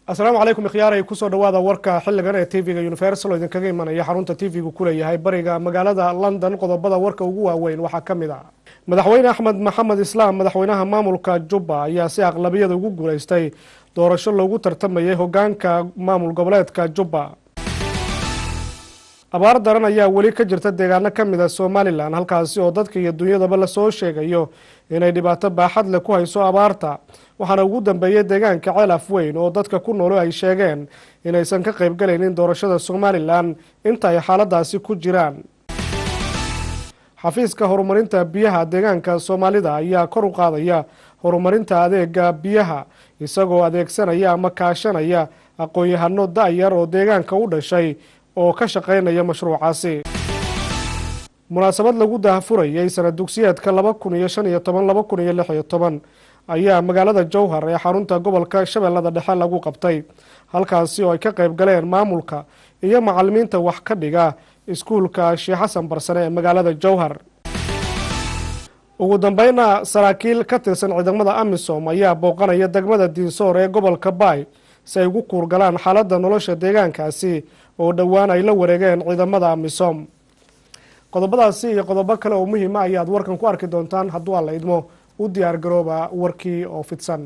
asalaamu calaykum ikhyaaray kusoo dhawaada warka xiligan ee tv-ga universal oo idinkaga imanaya xarunta tv-gu kuleeyahay bariga magaalada london qodobada warka ugu waaweyn waxaa ka mid a madaxweyne axmed maxamed islaam madaxweynaha maamulka jubba ayaa si aqlabiyada ugu guuleystay doorasho loogu tartamayay hogaanka maamul goboleedka jubba abaar daran ayaa weli ka jirta deegaano ka mid a somalilan halkaasi oo dadka iyo dunyadaba lasoo sheegayo inay dhibaato baaxad leh ku hayso abaarta waxaana ugu dambeeyay deegaanka ceelaf weyn oo dadka ku noolo ay sheegeen inaysan ka qaybgalaynin doorashada somalilan inta ay xaaladaasi ku jiraan xafiiska horumarinta biyaha deegaanka soomaalida ayaa kor u qaadaya horumarinta adeega biyaha isagoo adeegsanaya ama kaashanaya aqoon-yahano da-yar oo deegaanka u dhashay oo ka shaqeynaya mashruucaasi munaasabad lagu daahfurayay sanad dugsiyeedka laba kun iyo shan iyo toban laba kun iyo lix iyo toban ayaa magaalada jowhar ee xarunta gobolka shabeellada dhexe lagu qabtay halkaasi oo ay ka qayb galeen maamulka iyo macalimiinta wax ka dhiga iskuulka sheekh xasan barsane ee magaalada jowhar ugu dambeyna saraakiil ka tirsan ciidamada amisom ayaa booqanaya degmada diinsoor ee gobolka baay si ay ugu kuurgalaan xaaladda nolosha deegaankaasi oo dhowaan ay la wareegeen ciidamada amisom qodobadaasi iyo qodobo kale oo muhiima ayaad warkan ku arki doontaan hadduu alla idmo u diyaar garooba warkii oo fidsan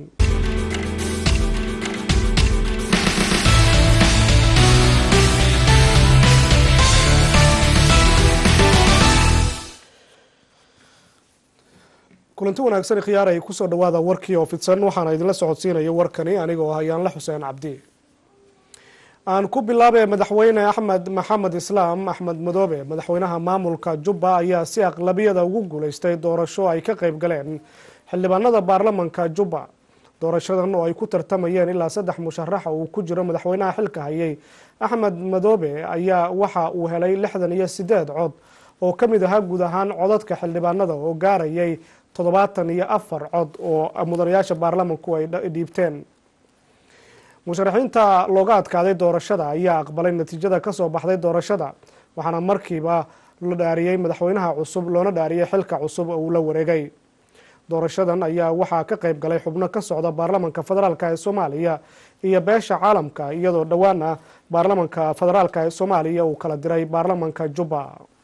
kulanti wanaagsan khiyaar ay kusoo dhawaada warkii oo fidsan waxaana idinla socodsiinaya warkani anigoo ah ayaanla xuseen cabdi aan ku bilaabay madaxweyne axmed maxamed islaam axmed madoobe madaxweynaha maamulka jubba ayaa si aqlabiyada ugu guuleystay doorasho ay ka qayb galeen xildhibaanada baarlamanka jubba doorashadan oo ay ku tartamayeen ilaa saddex musharaxa uu ku jiro madaxweynaha xilka hayay axmed madoobe ayaa waxa uu helay lixdan iyo sideed cod oo ka mid ahaa guud ahaan codadka xildhibaanada oo gaarayay toddobaatan iyo afar cod oo mudanayaasha baarlamanku ay dhiibteen musharaxiinta looga adkaaday doorashada ayaa aqbalay natiijada kasoo baxday doorashada waxaana markiiba la dhaariyey madaxweynaha cusub loona dhaariyey xilka cusub oo uu la wareegay doorashadan ayaa waxaa ka qayb galay xubno ka socda baarlamanka federaalk ee soomaaliya iyo beesha caalamka iyadoo dhowaana baarlamanka federaalk ee soomaaliya uu kala diray baarlamanka jubba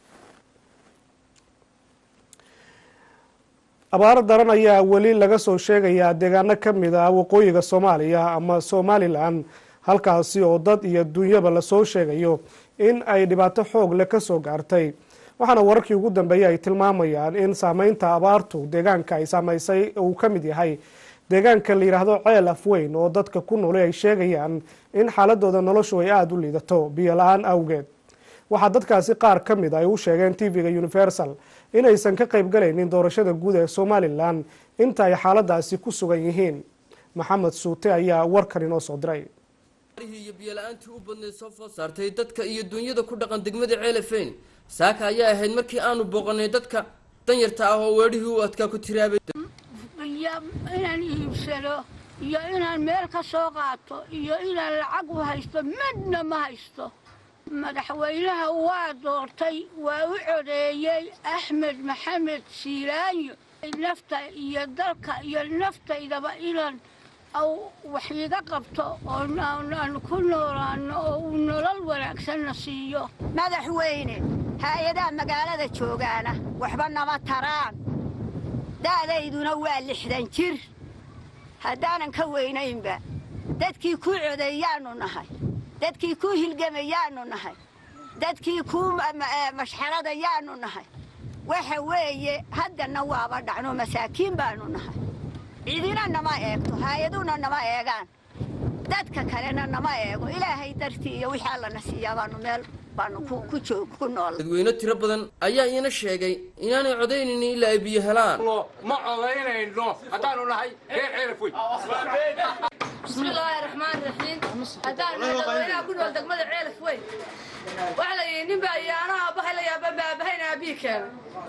abaar daran ayaa weli laga soo sheegayaa deegaano ka mid ah waqooyiga soomaaliya ama somalilan halkaasi oo dad iyo dunyaba lasoo sheegayo in ay dhibaato xoog leh kasoo gaartay waxaana wararkii ugu dambeeyay ay tilmaamayaan in saameynta abaartu deegaanka ay saameysay uu ka mid yahay deegaanka la yidhaahdo ceel afweyn oo dadka ku noolay ay sheegayaan in xaaladooda noloshu ay aada u liidato biyo la-aan awgeed waxaa dadkaasi qaar ka mid ay u sheegeen tv-ga universal inaysan ka qayb galaynin doorashada guud ee somalilan inta ay xaaladaasi ku sugan yihiin maxamed suute ayaa warkan inoo soo diray iyo biyola-aantii u badnayd soo food saartay dadka iyo dunyada ku dhaqan degmada ceelafeyn saaka ayaa ahayd markii aanu booqanay dadka danyarta ah oo weedhihii u adkaa ku tiraabay iyo inaan iibsado iyo inaan meel ka soo qaato iyo inaan lacag u haysto midna ma haysto madaxweynaha waa doortay waa u codeeyey axmed maxamed siiraanyo nafta iyo dalka iyo naftaydaba inaan wax iga qabto ooaan ku noolaano oo uu nolol wanaagsanna siiyo madaxweyne hay-adaha magaalada joogaana waxba nama taraan da'dayduna waa lixdan jir haddaanan ka weynaynba dadkii kuu codeeyaannu nahay dadkii kuu hilgamayaannu nahay dadkii kuu mashxaradayaannu nahay waxa weeye haddana waaba dhacno masaakiin baannu nahay cidina nama eegto haayaduna nama eegaan dadka kalena nama eego ilaahay dartii iyo wixii allana siiyaa baanu meel baanu ku joog ku nool dadweyne tiro badan ayaa iina sheegay inaanay codaynaynin ilaa ay biyo helaan ma codaynayno haddaanu nahay reer ceelafwey bismillaahi raxmaan raxiim haddaan dadweynaha ku nool degmada ceelaf weyn waxaa la yidhi nin baa iyo anaa aabbahay la yaaba baabahayn aabii keena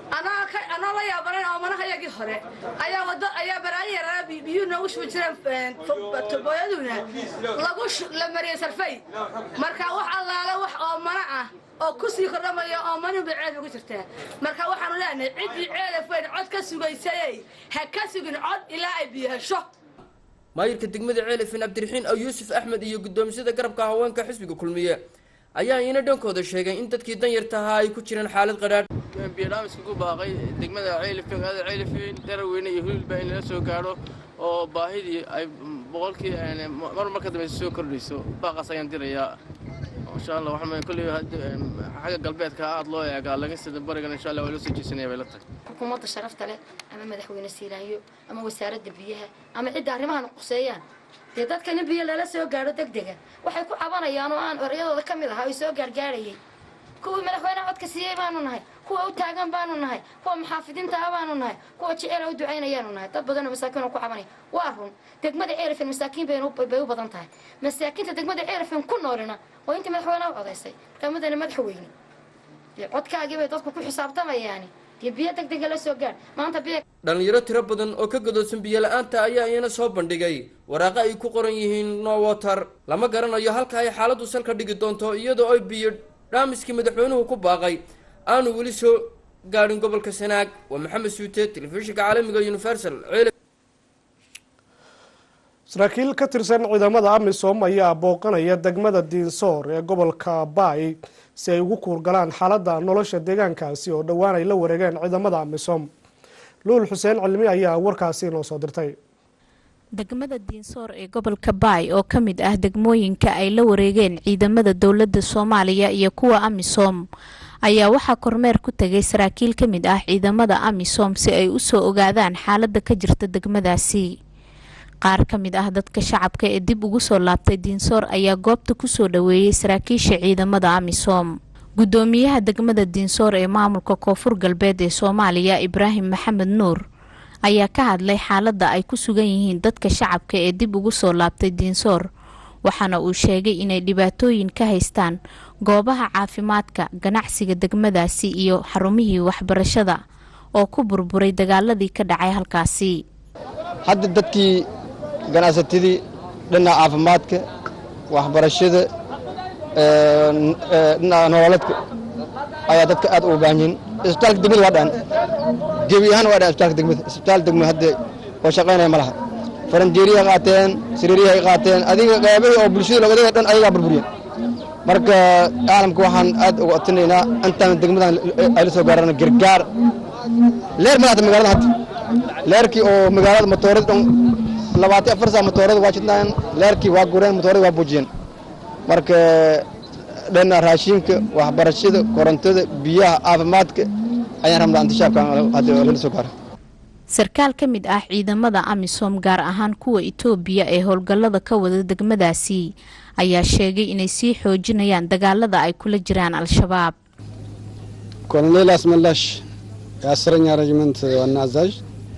anoo la yaabanayn oomanahayagii hore ayaa wado ayaa baraayin yaraa biyuu noogu shubi jireen tubooyaduna lagu la mariyey sarfay marka wax allaale wax oo mana ah oo ku sii kordhamaya oo manin bay ceelf ugu jirtaa marka waxaanu leenahay ciddii ceelaf weyn cod ka sugaysayey ha ka sugin cod ilaa ay biyo hesho maayirka degmada ceelifin cabdiraxiin aw yuusuf axmed iyo guddoomisada garabka haweenka xisbiga kulmiye ayaa iyana dhankooda sheegay in dadkii danyarta ahaa ay ku jiraan xaalad qadhaadh biyodhaamiska ku baaqay degmada ceylifin magaalada ceylifin daraweyne iyo hulilba in lala soo gaadho oo baahidii ay boqolkii mar mar ka dambaysa soo kordhayso baaqaas ayaan dirayaa insha allah waxaan kolley xagga galbeedka aad loo eegaa laga sida barigan insha allah waa loo soo jeesanaya bay la tahay xukuumadda sharafta leh ama madaxweyne siilaayo ama wasaaradda biyaha ama cidda arrimahan quseeyaan dee dadkan in biyo lala soo gaadho deg dega waxay ku cabanayaan oo aan oryadooda ka mid ahaa ay soo gaargaarhayay kuwii madaxweyneha codka siiyey baanu nahay kuwa u taagan baanu nahay kuwa maxaafidiinta ah baanu nahay kuwa jeceela u ducaynayaanu nahay dad badanoo masaakiin oo ku cabanaya waa run degmada ceelifin masaakiin bay u badan tahay masaakiinta degmada ceelifin ku noolina oo intii madaxweyneha u codaysay markaa madaxweyne dee codkaagii bay dadku ku xisaabtamayaani dee biyo deg dega la soo gaadh maanta biyo dhalinyaro tiro badan oo ka godoodsan biyo la-aanta ayaa iyana soo bandhigay waraaqo ay ku qoran yihiin no water lama garanayo halka ay xaaladdu salka dhigi doonto iyadoo ay biyo dhaamiskii madaxweynuhu ku baaqay aanu weli soo gaadhin gobolka sanaag waa maxamed suute telefishinka caalamiga universal saraakiil ka tirsan ciidamada amisom ayaa booqanaya degmada diinsoor ee gobolka baay si ay ugu kuurgalaan xaaladda nolosha deegaankaasi oo dhowaan ay la wareegeen ciidamada amisom luul xuseen cilmi ayaa warkaasi inoo soo dirtay degmada diinsoor ee gobolka baay oo ka mid ah degmooyinka ay la wareegeen ciidamada dowladda soomaaliya iyo kuwa amisom ayaa waxaa kormeer ku tegay saraakiil ka mid ah ciidamada amisom si ay usoo ogaadaan xaaladda ka jirta degmadaasi qaar ka mid ah dadka shacabka ee dib ugu soo laabtay diinsoor ayaa goobta kusoo dhaweeyey saraakiisha ciidamada amisom guddoomiyaha degmada diinsoor ee maamulka koonfur galbeed ee soomaaliya ibraahim maxamed nuur ayaa ka hadlay xaaladda ay ku sugan yihiin dadka shacabka ee dib ugu soo laabtay diinsoor waxaana uu sheegay inay dhibaatooyin ka haystaan goobaha caafimaadka ganacsiga degmadaasi iyo xarumihii waxbarashada oo ku burburay dagaaladii ka dhacay halkaasi hadda dadkii ganacsatadii dhinaca caafimaadka waxbarashada dhinaca nololeedka ayaa dadka aad ugu baahan yihiin isbitaalka degmada waa dhaan gebi ahaan waa dhaan isbitaalka degmada isbitaal degmo hadda oo shaqaynaya ma laha faranjeeriyaha qaateen sariiriyahay qaateen adiga qaybihii oo bulshada loogadaya dhan ayagaa burburiyeen marka caalamka waxaan aad uga odtinaynaa intaan degmadan ay la soo gaarana gargaar leer ma lahata magaalada hadda leerkii oo magaalada matoorada dhan labaatan afar saa matoorada waa jidnaan leerkii waa gureen matoorada waa buujiyeen marka dhana raashinka waxbarashada korontada biyaha caafimaadka ayaan rabnaa intishaabka hadda lala soo gaara sarkaal ka mid ah ciidamada amisom gaar ahaan kuwa itoobiya ee howlgallada ka wada degmadaasi ayaa sheegay inay sii xoojinayaan dagaalada ay kula jiraan al-shabaab ኮሎኔል አስመላሽ የአስረኛ ሬጅመንት ዋና አዛዥ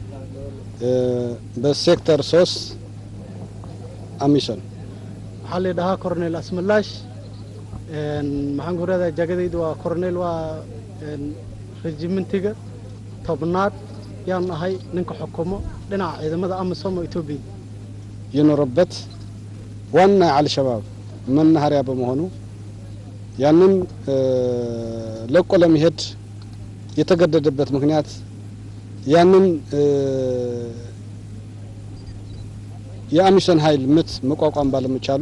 በሴክተር ሶስት አሚሶን waxaa la dhahaa cornel asmalaash maxaan ku radaa jagadaydu waa cornel waa regimentiga tobnaad yaan ahay ninka xukumo dhinaca ciidamada amisom oo etoobiya የኖረበት ዋና የአልሸባብ መናኸሪያ በመሆኑ ያንን ለቆ ለመሄድ የተገደደበት ምክንያት ያንን የአሚሶን ኃይል ምት መቋቋም ባለመቻሉ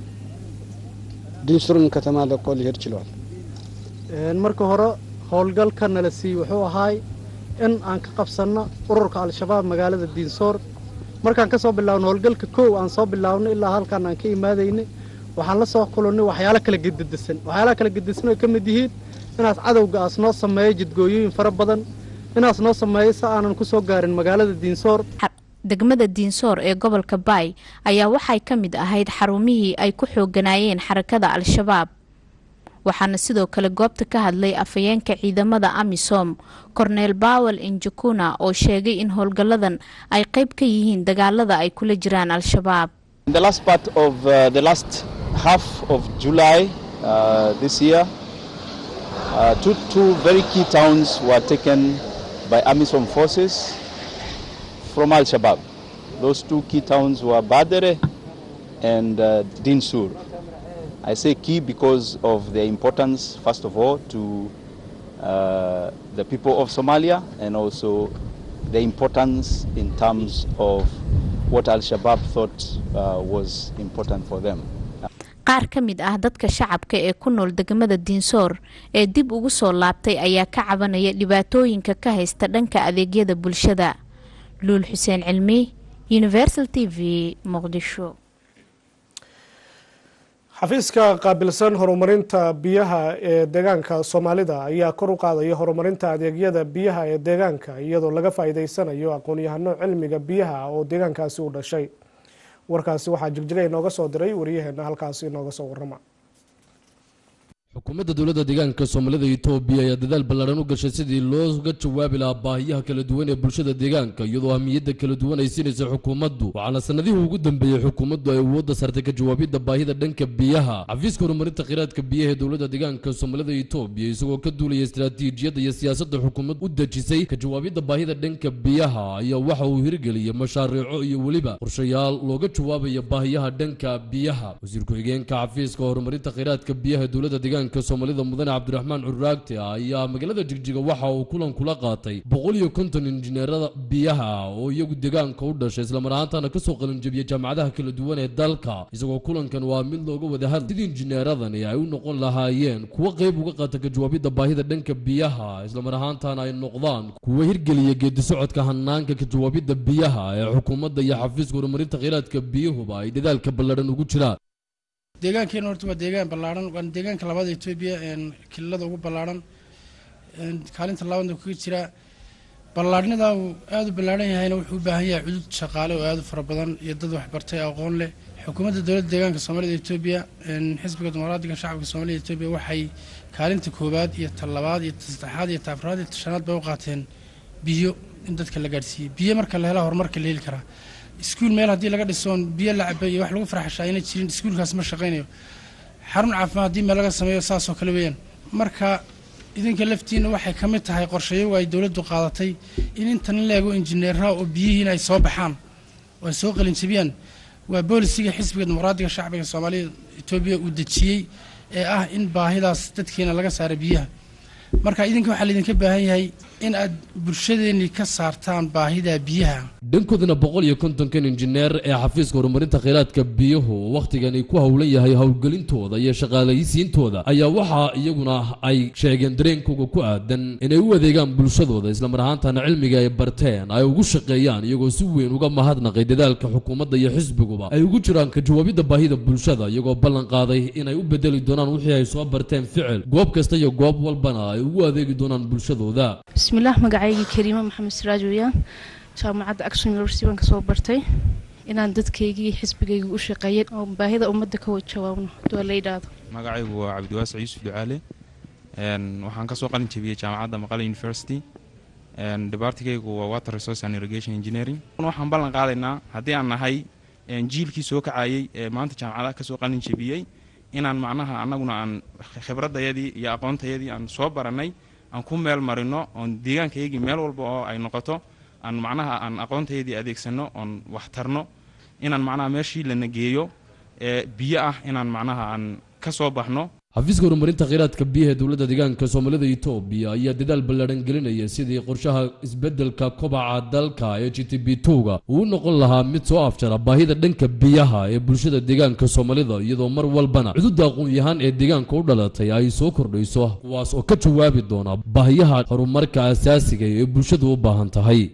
ዲንሱርን ከተማ ለቆ ሊሄድ ችለዋል። marka hore howlgalka nala siiyey wuxuu ahaay in aan ka qabsanno ururka al-shabaab magaalada diinsoor markaan ka soo bilaawno howlgalka kow aan soo bilaawno ilaa halkaan aan ka imaadaynay waxaan la soo kulannay waxyaalo kala gededisan waxyaalaha kala gedisan oo ka mid yihiin inaas cadowga aas noo sameeyo jidgooyooyin fara badan inaas noo sameeyo si aanan ku soo gaarin magaalada diinsoor degmada diinsoor ee gobolka baay ayaa waxay ka mid ahayd xarumihii ay ku xooganaayeen xarakada al-shabaab waxaana sidoo kale goobta ka hadlay afhayeenka ciidamada amisom cornel bawel injukuna oo sheegay in howlgalladan ay qayb ka yihiin dagaalada ay kula jiraan al-shabaab In the last part of uh, the last half of July uh, this year, uh, two, two very key towns were taken by AMISOM forces from Al Shabaab. Those two key towns were Badere and uh, Dinsur. I say key because of their importance, first of all, to uh, the people of Somalia and also the importance in terms of what Al Shabaab thought uh, was important for them. qaar ka mid ah dadka shacabka ee ku nool degmada diinsoor ee dib ugu soo laabtay ayaa ka cabanaya dhibaatooyinka ka haysta dhanka adeegyada bulshada luul xuseen cilmi universal t v muqdisho xafiiska qaabilsan horumarinta biyaha ee deegaanka soomaalida ayaa kor u qaadaya horumarinta adeegyada biyaha ee deegaanka iyadoo laga faa'iideysanayo aqoon-yahano cilmiga biyaha oo deegaankaasi u dhashay warkaasi waxaa jigjiga inooga soo diray wariyaheena halkaasi inooga soo warrama xukuumadda dowladda deegaanka soomaalida etoobiya ayaa dadaal ballaaran u gashay sidii looga jawaabi lahaa baahiyaha kala duwan ee bulshada deegaanka iyadoo ahmiyadda kala duwan ay siinaysa xukuumaddu waxaana sanadihii ugu dambeeyey xukuumaddu ay awoodda saartay ka jawaabidda baahida dhanka biyaha xafiiska horumarinta kheyraadka biyaha ee dowladda deegaanka soomaalida etoobiya isagoo ka duulaya istaraatiijiyadda iyo siyaasadda xukuumad u dejisay ka jawaabidda baahida dhanka biyaha ayaa waxa uu hirgeliyay mashaariico iyo weliba qorshayaal looga jawaabaya baahiyaha dhanka biyaha wasiir ku-xigeenka xafiiska horumarinta kheyraadka biyaha ee dowladda deegaanka soomaalida mudane cabdiraxmaan curaagte ayaa magaalada jigjiga waxa uu kulan kula qaatay boqol iyo konton injineerada biyaha oo iyagu deegaanka u dhashay islamar ahaantana kasoo qalinjabiyey jaamacadaha kala duwan ee dalka isagoo kulankan waa mid looga wada hadlay sidii injineeradani ay u noqon lahaayeen kuwo qayb uga qaata ka jawaabidda baahida dhanka biyaha islamar ahaantana ay noqdaan kuwo hirgeliya geedi socodka hanaanka ka jawaabidda biyaha ee xukuumadda iyo xafiiska horumarinta kheyraadka biyuhuba ay dadaalka ballaadhan ugu jiraan deegaankeena horta waa deegaan ballaaran waana deegaanka labada etoobiya kililada ugu ballaaran kaalinta labaadna kaga jira ballaarhnida uu aada u ballaaran yahayna wuxuu u baahan yahay cudud shaqaale oo aada u fara badan iyo dad waxbartay aqoon leh xukuumadda dowladda deegaanka soomaalida etoobiya xisbiga dimuqraadiga shacabka soomaalida etoobiya waxay kaalinta koowaad iyo ta labaad iyo ta saddexaad iyo ta afraad iyo ta shanaad bay u qaateen biyo in dadka la gaadhsiiyey biyo marka la helaa horumarka la heli karaa iskuul meel haddii laga dhisoon biyo la cabay iyo wax lagu farxashaa ayna jirin iskuulkaas ma shaqaynayo xarun caafimaad haddii meel laga sameeyo saasoo kale weeyaan marka idinka laftiina waxay ka mid tahay qorshayagu ay dowladdu qaadatay in intan la eego injineeraha oo biyihiina ay soo baxaan oo ay soo qalinjabiyaan waa boolisiga xisbiga dimuqraadiga shacbiga soomaalida etoobiya uu dejiyey ee ah in baahidaas dadkeena laga saara biyaha marka idinka waxaa laydinka baahan yahay in aad bulshadeennii ka saartaan baahida biyaha dhankoodana boqol iyo kontonkan injineer ee xafiiska horumarinta kheyraadka biyuhu wakhtigani ku howlan yahay howlgelintooda iyo shaqaalaysiintooda ayaa waxaa iyaguna ay sheegeen dareenkooga ku aadan inay u adeegaan bulshadooda islamar ahaantana cilmiga ay barteen ay ugu shaqeeyaan iyagoo si weyn uga mahadnaqay dadaalka xukuumadda iyo xisbiguba ay ugu jiraan ka jawaabidda baahida bulshada iyagoo ballan qaaday inay u bedeli doonaan wixii ay soo barteen ficil goob kasta iyo goob walbana ay ugu adeegi doonaan bulshadooda bismillaah magacaygii kariimo maxamed siraaj weeyaan jaamacadda action university baan kasoo bartay inaan dadkaygii xisbigayga u shaqeeyay oo baahida ummadda ka jawaabno haduu la yidhaahdo magacaygu waa cabdiwaasic yuusuf ducaale waxaan kasoo qalin jabiyey jaamacadda maqale university debartigaygu waa water resource and irrigation engineering waxaan ballan qaadaynaa haddii aan nahay jiilkii soo kacayey ee maanta jaamacadaha kasoo qalin jabiyey inaan macnaha annaguna aan khibradayadii iyo aqoontayadii aan soo baranay aan ku meel marino oon deegaankayagii meel walba oo ay noqoto aan macnaha aan aqoontayadii adeegsano oon waxtarno inaan macnaha meeshii lana geeyo ee biyo ah inaan macnaha aan ka soo baxno xafiiska horumarinta kheyraadka biyaha ee dowladda deegaanka soomaalida etoobiya ayaa dadaal ballaadhan gelinaya sidii qorshaha isbeddelka kobaca dalka ee g t b towga uu noqon lahaa mid soo afjara baahida dhanka biyaha ee bulshada deegaanka soomaalida iyadoo mar walbana cududda aqoon-yahaan ee deegaanka u dhalatay ay soo kordhayso kuwaas oo ka jawaabi doona baahiyaha horumarka asaasiga ee bulshadu u baahan tahay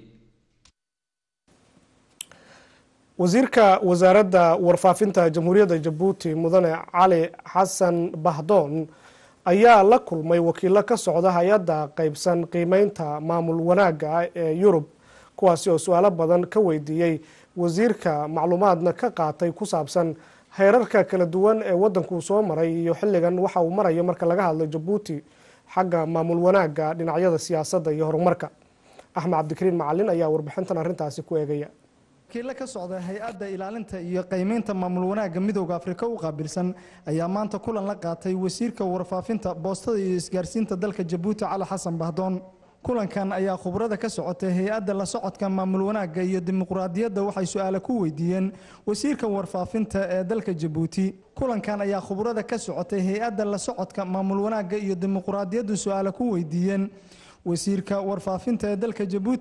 wasiirka wasaaradda warfaafinta jamhuuriyadda jabuuti mudane cali xasan bahdoon ayaa la kulmay wakiilo ka socda hay-adda qeybsan qiimeynta maamul wanaagga ee yurub kuwaasi oo su-aalo badan ka weydiiyey wasiirka macluumaadna ka qaatay ku saabsan heerarka kala duwan ee waddankuu soo maray iyo xilligan waxa uu marayo marka laga hadlo jabuuti xagga maamul wanaagga dhinacyada siyaasadda iyo horumarka axmed cabdikariin macalin ayaa warbixintan arrintaasi ku eegaya wakiilo ka socda hay-adda ilaalinta iyo qiimeynta maamul wanaagga midooda afrika u qaabilsan ayaa maanta kulan la qaatay wasiirka warfaafinta boostada iyo isgaarsiinta dalka jabuuti cali xasan bahdoon kulankan ayaa khubrada ka socotay hay-adda la socodka maamul wanaagga iyo dimuqraadiyadda waxay su-aale ku weydiiyeen wasiirka warfaafinta ee dalka jabuuti kulankan ayaa khubrada ka socotay hay-adda la socodka maamul wanaagga iyo dimuqraadiyaddu su-aale ku weydiiyeen wasiirka warfaafinta ee dalka jabuuti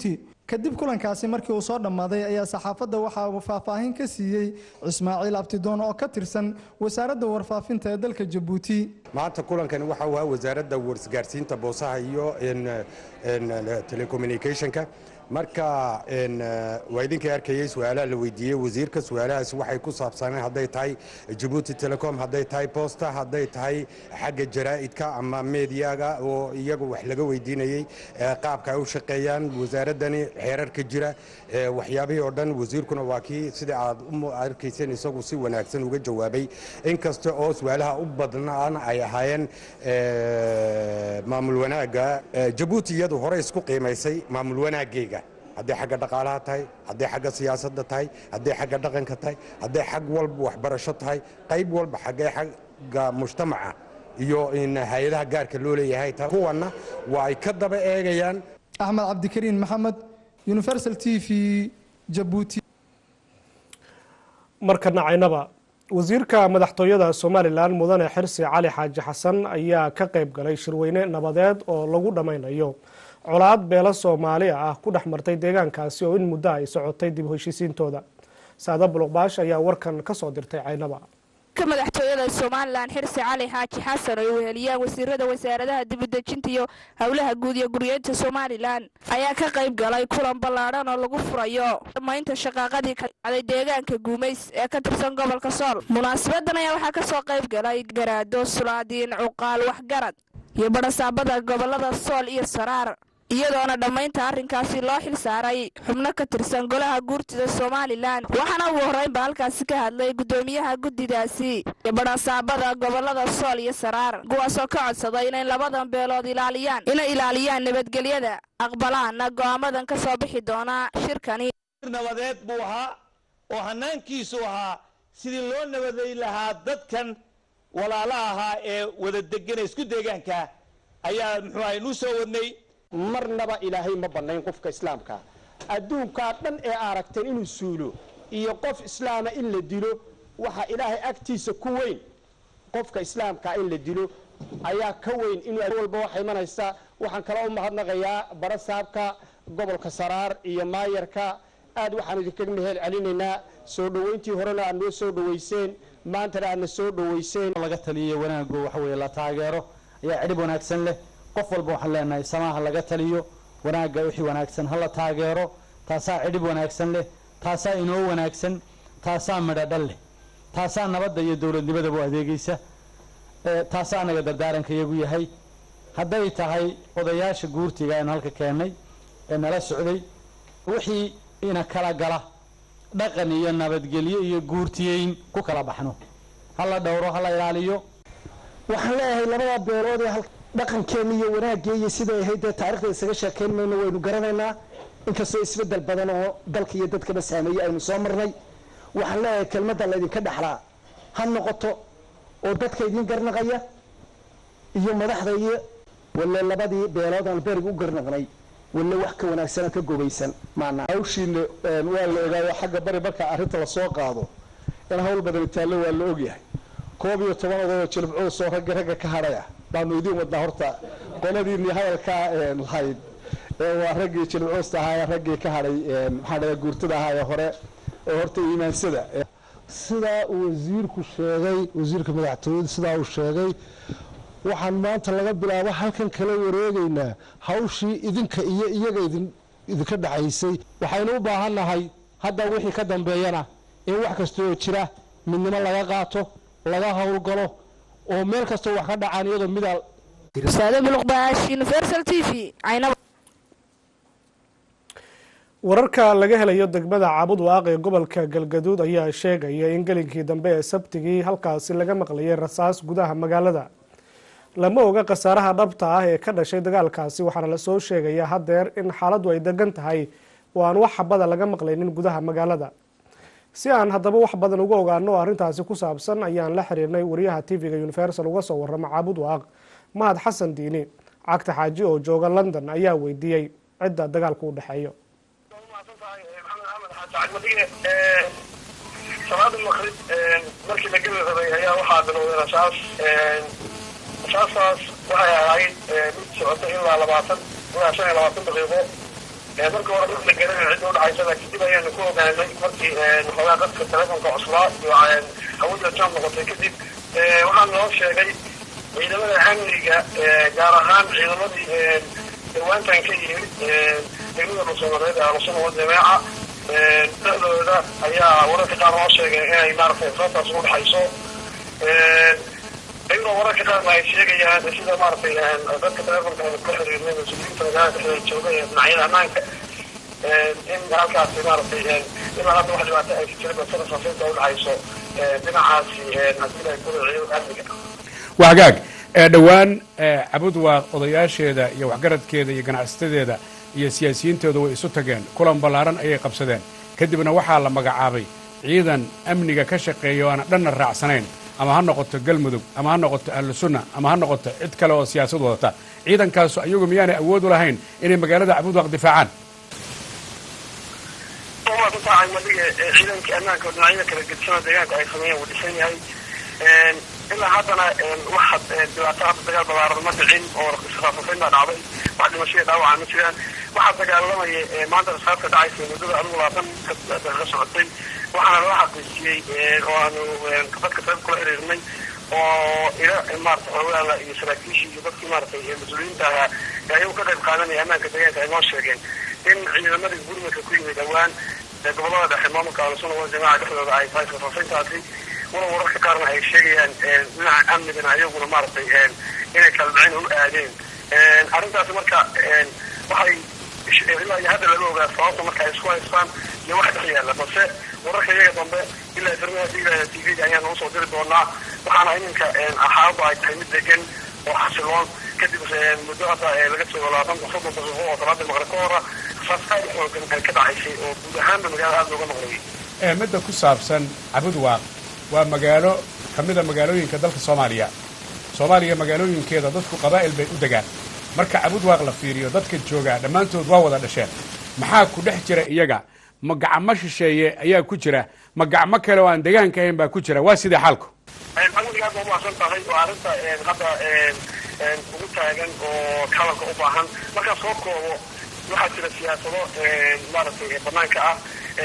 kadib kulankaasi markii uu soo dhammaaday ayaa saxaafadda waxa uu faahfaahin ka siiyey ismaaciil abtidoon oo ka tirsan wasaaradda warfaafinta ee dalka jabuuti maanta kulankani waxa uu ahaa wasaaradda warsgaarsiinta boosaha iyo telecommunicationka marka waa idinkay arkayay su-aalaha la weydiiyey wasiirka su-aalahaas waxay ku saabsaneen hadday tahay jabuuti telecom hadday tahay posta hadday tahay xagga jaraa'idka ama mediyaga oo iyaga wax laga weydiinayey qaabka ay u shaqeeyaan wasaaraddani xeerarka jira waxyaabihii oo dhan wasiirkuna waa kii sida aad u arkayseen isagu si wanaagsan uga jawaabay inkasta oo su-aalaha u badnaan ay ahaayeen maamul wanaagga jabuuti iyadu hore isku qiimaysay maamul wanaaggeega hadday xagga dhaqaalaha tahay hadday xagga siyaasadda tahay hadday xagga dhaqanka tahay hadday xag walba waxbarasho tahay qayb walba xaggee xagga mujtamaca iyo in hay-adaha gaarka loo leeyahay tahay kuwanna waa ay ka daba eegayaan axmed cabdikariin maxamed universal t v jabuuti markana caynaba wasiirka madaxtooyada somalilan mudane xirsi cali xaaji xasan ayaa ka qayb galay shirweyne nabadeed oo lagu dhammaynayo colaad beelo soomaali ah ku dhex martay deegaankaasi oo in muddo ay socotay dib u heshiisiintooda saada buluqbaash ayaa warkan ka soo dirtay caynaba madaxtooyada somalilan xirsi cali xaaji xasan oo ay weheliyaan wasiirada wasaaradaha dibudejinta iyo howlaha guud iyo guryeynta somalilan ayaa ka qayb galay kulan ballaadhan oo lagu furayo dhammaynta shaqaaqadii ka dhacday deegaanka guumays ee ka tirsan gobolka sool munaasabadan ayaa waxaa kasoo qayb galay garaado sulaadiin cuqaal waxgarad iyo badhasaabada gobolada sool iyo saraar iyadoona dhammaynta arrinkaasi loo xil saaray xubno ka tirsan golaha guurtida somalilan waxaana ugu horreynba halkaasi ka hadlay guddoomiyaha guddidaasi iyo badhasaabada gobolada sool iyo saraar kuwaasoo ka codsaday inay labadan beelood ilaaliyaan inay ilaaliyaan nabadgelyada aqbalaana go'aamadan ka soo bixi doona shirkani nabadeed buu ahaa oo hanaankiisu ahaa sidii loo nabaday lahaa dadkan walaalaha ahaa ee wada degana isku deegaanka ayaa muxuu ahay nuu soo wadnay marnaba ilaahay ma bannayn qofka islaamka adduunkaa dhan ee aragteen inuu suulo iyo qof islaama in la dilo waxaa ilaahay agtiisa ku weyn qofka islaamkaa in la dilo ayaa ka weyn inuu walba waxa imanaysa waxaan kala u mahadnaqayaa barasaabka gobolka saraar iyo maayarka aad waxaan idinkaga mahel celinaynaa soo dhoweyntii horena aad noo soo dhoweyseen maantana aadna soo dhoweyseen laga taliyo wanaago waxa weeye la taageero ayaa cidhib wanaagsan leh qof walba waxaan leenahay samaha laga taliyo wanaagga wixii wanaagsan hala taageero taasaa cidhib wanaagsan leh taasaa inoo wanaagsan taasaa midho dhal leh taasaa nabadda iyo dowladnimadaba u adeegaysa taasaa anaga dardaaranka iyagu yahay hadday tahay odayaasha guurtiga aynu halka keennay ee nala socday wixii ina kala gala dhaqan iyo nabadgelyo iyo guurtiyeyn ku kala baxno hala dhowro hala ilaaliyo waxaan leeyahay labada beelood ee dhaqankeenna iyo wanaaggeeyo siday ahayd dee taarikhda isaga sheekayn mayno waynu garanaynaa inkastoo isbeddel badan oo dalka iyo dadkaba saameeyey aynu soo marnay waxaan leeyahay kelmadda laydinka dhexlaa ha noqoto oo dadka idin garnaqaya iyo madaxda iyo walle labadii beelood aan berig u garnaqnay walle wax ka wanaagsanoo ka gobaysan maana hawshiina waa la ogaayo xagga bari marka arrinta lasoo qaado in hawl badan taallo waa la ogyahay koob iyo toban odayoo jilibcuu soo ragga ragga ka hadhay ah baanu idiin wadnaa horta qoladiinii hadalkaa lahayd waa raggii jilibcuusta ahaa ee raggii ka hadhay maxaa dhada guurtada ahaa ee hore oo horta iimaansada sidaa uu wasiirku sheegay wasiirka madaxtooyada sidaa uu sheegay waxaan maanta laga bilaabo halkan kala wareegaynaa hawshii idinka iyo iyaga idin idinka dhexaysay waxaynu u baahannahay hadda wixii ka dambeeyana in wax kasta oo jira midnimo laga qaato laga howlgalo oo meel kastoo wax ka dhacaan iyadoo midaa saade buluqbaash universal t v caynaba wararka laga helayo degmada caabud waaq ee gobolka galgaduud ayaa sheegaya in gelinkii dambe ee sabtigii halkaasi laga maqlayay rasaas gudaha magaalada lama oga khasaaraha dhabta ah ee ka dhashay dagaalkaasi waxaana lasoo sheegaya haddeer in xaaladdu ay degan tahay oo aan wax xabada laga maqlaynin gudaha magaalada si aan haddaba wax badan uga ogaano oo arrintaasi ku saabsan ayaan la xiriirnay wariyaha tv-ga universal uga soo warrama caabud waaq mahad xasan diini cagta xaaji oo jooga london ayaa weydiiyey cidda dagaalka u dhexeeyo salaada maqrib markii la geli rabay ayaa waxaa bilowday rasaas rasaastaas waxay ahayd mid socotay ilaa labaatan ilaa shan iyo labaatan daqiiqo markii hore dad la garanay cidda udhaxaysada kadib ayaanu ku ogaanay markii waxoogaa dadka telefonka cuslaa iyo hawada jam noqotay kadib waxaa noo sheegay ciidamada amniga gaar ahaan ciidamadii dhawaantan ka yimid degmada dhuusamareed ee alusuna wa jameeca dhexdooda ayaa wararka qaar noo sheegay inay maaragtay sababtaas ugu dhexayso iyadoo wararka qaarna ay sheegayaan sida maaragtay dadka telefonka kula xiriirnay mas-uuliyiinta magaalada dhexdeeda jooga ee dhinacyada ammaanka in halkaasi maaragtay ilaa hadda wax dhibaato ay jirin basada safiinta udhexayso dhinacaasi haddii ay kula ciidan amniga waa hagaag ee dhowaan cabud waa odayaasheeda iyo waxgaradkeeda iyo ganacsatadeeda iyo siyaasiyiintooda way isu tageen kulan ballaaran ayay qabsadeen kadibna waxaa la magacaabay ciidan amniga ka shaqeeya oo aan dhanna raacsanayn ama ha noqoto galmudug ama ha noqoto ahlu sunna ama ha noqoto cid kale oo siyaasad wadata ciidankaasu ayagu miyaanay awood u lahayn inay magaalada cabudwaaq difaacaan soomaakutaa madiga ciidankii ammaanka oo dhinacyada kala gedisanoo deegaanka ay sameeyeen wuu dhisan yahay ilaa haddana wax dhibaato hadda dagaal balaaran ma dhicin oo israafafayn baa dhacday wax dhimashaya dhaawaca ma jiraan waxaa dagaalamaya maanta rasaabka dhacaysa muddada adigu labaatan daqiiqo socotay waxaana loo xaqiijiyey oo aanu dadka sabab kula xiriirnay oo ila maarata xoogaala iyo saraakiishii iyo dadkii maaratay mas-uuliyiinta ahaa ee ayagu ka qayb qaadanaya ammaanka deegaanka ay noo sheegeen in ciidamadii gurmadka ku yimid dhowaan gobolada dhexe maamulka alusuna wal jamaaca dhexdooda ay tahay fafafintaasi wala wararka qaarna ay sheegayaan dhinaca amnigana ayaguna maaragtay inay kala dhicin u aadeen arrintaasi marka waxay ilaa iyo hadda lama ogaa sababta marka ay isku haystaan iyo wax dhex yaalla balse wararka iyaga dambe ilaa firmaha diilaya t v ayaan nagu soo diri doonaa waxaana iminka xaaladdu ay tahay mid degan oo xasiloon kadib muddo hadda laga joogo labaatan soddon daqiiqo oo salaada maqrib ka hora rasaas aad u xoogan ay ka dhacaysay oo guud ahaanba magaalada aada looga noqdayay midda ku saabsan cabudwaaq waa magaalo ka mida magaalooyinka dalka soomaaliya soomaaliya magaalooyinkeeda dadku qabaa'il bay u degaan marka cabudwaaq la fiiriyo dadka joogaa dhammaantood waa wada dhasheen maxaa ku dhex jira iyaga ma gacmo shisheeye ayaa ku jira ma gacmo kale oo aan deegaanka ahayn baa ku jira waa sidee xaalku adiga aad baa umahadsan tahay oo arrinta hadda ugu taagan oo hadalka u baahan markaa soo koobo waxaa jira siyaasado maaragtay banaanka ah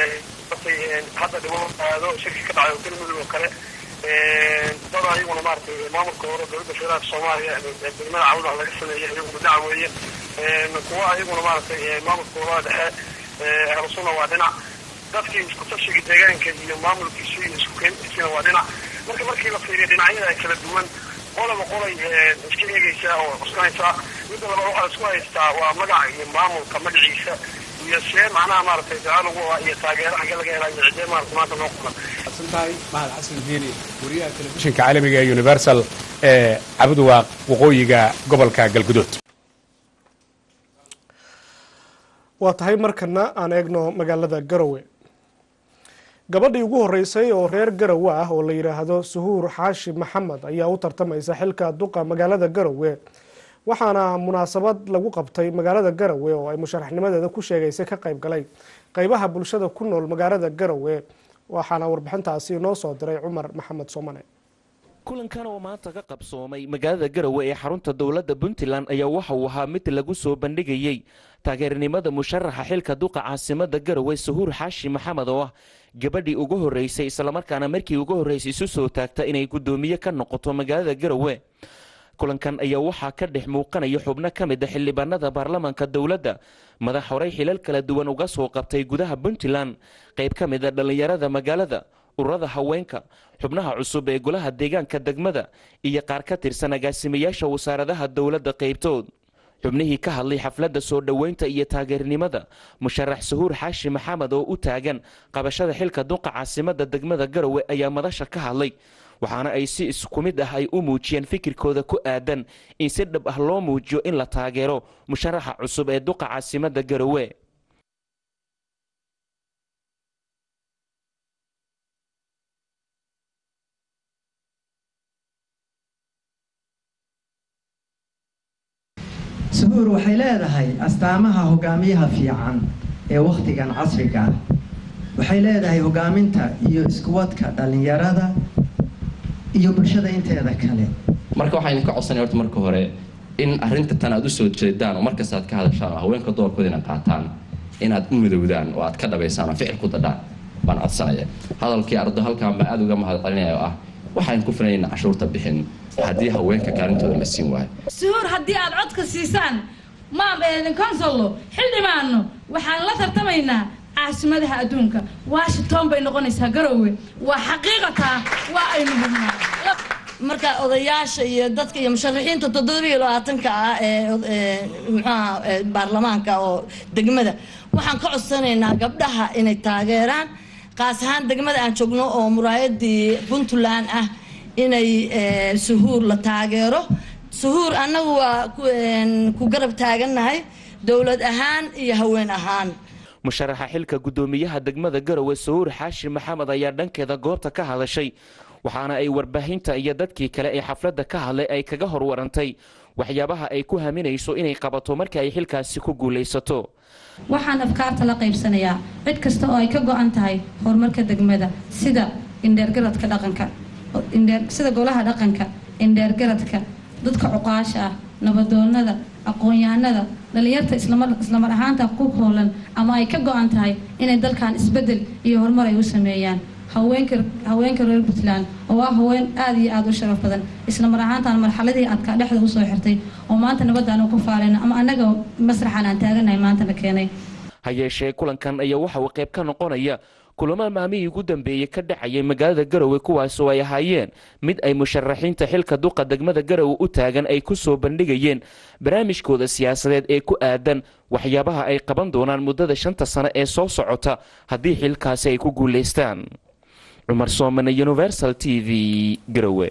hadda dhibo aado shirki ka dhacay oo galmudug oo kale dad ayaguna maaragtay maamulka hore dowladda federaalka soomaaliya degmada cawda laga sameeyey iyaguna dhinac weeye kuwa ayaguna maaragtay maamulka gobolada dhexe ahlusuna waa dhinac dadkii isku tashiga deegaanka iyo maamulkiisu iyo isku keentiisina waa dhinac marka markii la fiiriyo dhinacyada kala duwan qolaba qolay iska eegaysaa oo cuskanaysaa midda labaad waxaa isku haystaa waa magaca iyo maamulka magaciisa iyo see macnaha maaragtay ducaa lagu ah iyo taageero xagga laga helaa iyo cidee maarata maanta noo qulan tahay mahad xasan diini wariyaha telefishinka caalamiga ee universal ee cabudwaaq waqooyiga gobolka galgudood waa tahay markana aan eegno magaalada garowe gabadhii ugu horeysay oo reer garowe ah oo la yidhaahdo suhuur xaashi maxamed ayaa u tartamaysa xilka duqa magaalada garowe waxaana munaasabad lagu qabtay magaalada garowe oo ay musharaxnimadeeda ku sheegaysay ka qayb galay qeybaha bulshada ku nool magaalada garowe waxaana warbixintaasi inoo soo diray cumar maxamed soomane kulankan oo maanta ka qabsoomay magaalada garowe ee xarunta dowladda puntland ayaa waxa uu ahaa mid lagu soo bandhigayey taageernimada musharaxa xilka duqa caasimada garowe suhuur xaashi maxamed oo ah gabadhii ugu horreysay islamarkaana markii ugu horreysay isu soo taagta inay guddoomiye ka noqoto magaalada garowe kulankan ayaa waxaa ka dhex muuqanaya xubno ka mid a xildhibaanada baarlamaanka dowladda madax horey xilal kala duwan uga soo qabtay gudaha puntland qayb ka mid a dhallinyarada magaalada ururada haweenka xubnaha cusub ee golaha deegaanka degmada iyo qaar ka tirsan agaasimayaasha wasaaradaha dowladda qaybtood xubnihii ka hadlay xafladda soo dhoweynta iyo taageernimada musharax suhuur xaashi maxamed oo u taagan qabashada xilka duqa caasimada degmada garowe ayaa madasha ka hadlay waxaana ay si isku mid ah ay u muujiyeen fikirkooda ku aadan in si dhab ah loo muujiyo in la taageero musharaxa cusub ee duqa caasimada garowe suhuur waxay leedahay astaamaha hogaamiyaha fiican ee wakhtigan casriga ah waxay leedahay hogaaminta iyo iskuwadka dhallinyarada iyo bulshada inteeda kale marka waxaan idinka codsanaya horta marka hore in arrinta tan aad usoo jeedaan oo markasta aad ka hadashaan oo haweenka doorkooda ina qaataan inaad u midowdaan oo aad ka dhabaysaan oo ficil ku dadhaan baan codsanaya hadalkii ardo halkaan baan aad uga mahad celinaya oo ah waxaan ku filanayna cashuurta bixin haddii haweenka kaalintooda la siin waayo suhuur haddii aad codka siisaan ma consollo xildhibaano waxaan la tartamaynaa caasimadaha adduunka washington bay noqonaysaa garowe waa xaqiiqataa waa aynu hubnaa marka odayaasha iyo dadka iyo musharaxiinta toddobiyo labaatanka ah ee muxuaha baarlamaanka oo degmada waxaan ka codsanaynaa gabdhaha inay taageeraan qaas ahaan degmada aan joogno oo muraayadii puntland ah inay suhuur la taageero suhuur annagu waa ku garab taagannahay dowlad ahaan iyo haween ahaan musharaxa xilka guddoomiyaha degmada garowe sahuur xaashi maxamed ayaa dhankeeda goobta ka hadashay waxaana ay warbaahinta iyo dadkii kale ee xafladda ka hadlay ay kaga horwarantay waxyaabaha ay ku haminayso inay qabato marka ay xilkaasi ku guulaysato waxaan afkaarta la qaybsanayaa cid kasta oo ay ka go-an tahay horumarka degmada sida indheergaradka dhaqanka sida golaha dhaqanka indheergaradka dadka cuqaasha ah nabadoonada aqoon-yahanada dhalinyarta islamar ahaanta ku hoolan ama ay ka go-an tahay inay dalkan isbedel iyo horumar ay u sameeyaan haweenka reer puntland oo ah haween aada iyo aada u sharaf badan islamar ahaantaan marxaladii adkaa dhexda usoo xirtay oo maanta nabadaan ku faaleyna ama annaga masraxan aan taaganahay maantana keenay ha yeeshee kulankan ayaa waxa uu qayb ka noqonaya kulamo maalmihii ugu dambeeyey ka dhacayay magaalada garowe kuwaas oo ay ahaayeen mid ay musharaxiinta xilka duqa degmada garowe u taagan ay ku soo bandhigayeen barnaamijkooda siyaasadeed ee ku aadan waxyaabaha ay qaban doonaan muddada shanta sano ee soo socota haddii xilkaasi ay ku guulaystaan cumar soomane universal t v garowe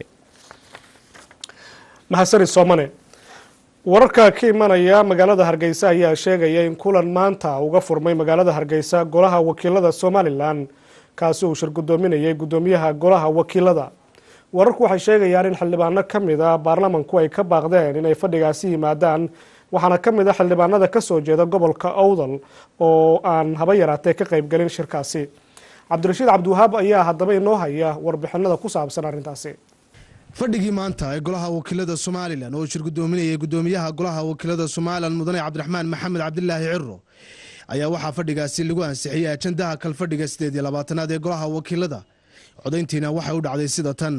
mahadsanid soomane wararka ka imanaya magaalada hargeysa ayaa sheegaya in kulan maanta uga furmay magaalada hargeysa golaha wakiilada somalilan kaasi uu shir gudoominayay gudoomiyaha golaha wakiilada wararku waxay sheegayaan in xildhibaano ka mid a baarlamanku ay ka baaqdeen inay fadhigaasi yimaadaan waxaana ka mid a xildhibaanada kasoo jeeda gobolka owdal oo aan haba yaraatee ka qaybgelin shirkaasi cabdirashiid cabdiwahaab ayaa haddaba inoo haya warbixinada ku saabsan arrintaasi fadhigii maanta ee golaha wakiilada somalilan oo shir gudoominayay gudoomiyaha golaha wakiilada somalilan mudane cabdiraxmaan maxamed cabdilaahi ciro ayaa waxaa fadhigaasi lagu ansixiyey ajandaha kalfadhiga sideed iyo labaatanaad ee golaha wakiilada codayntiina waxay u dhacday sida tan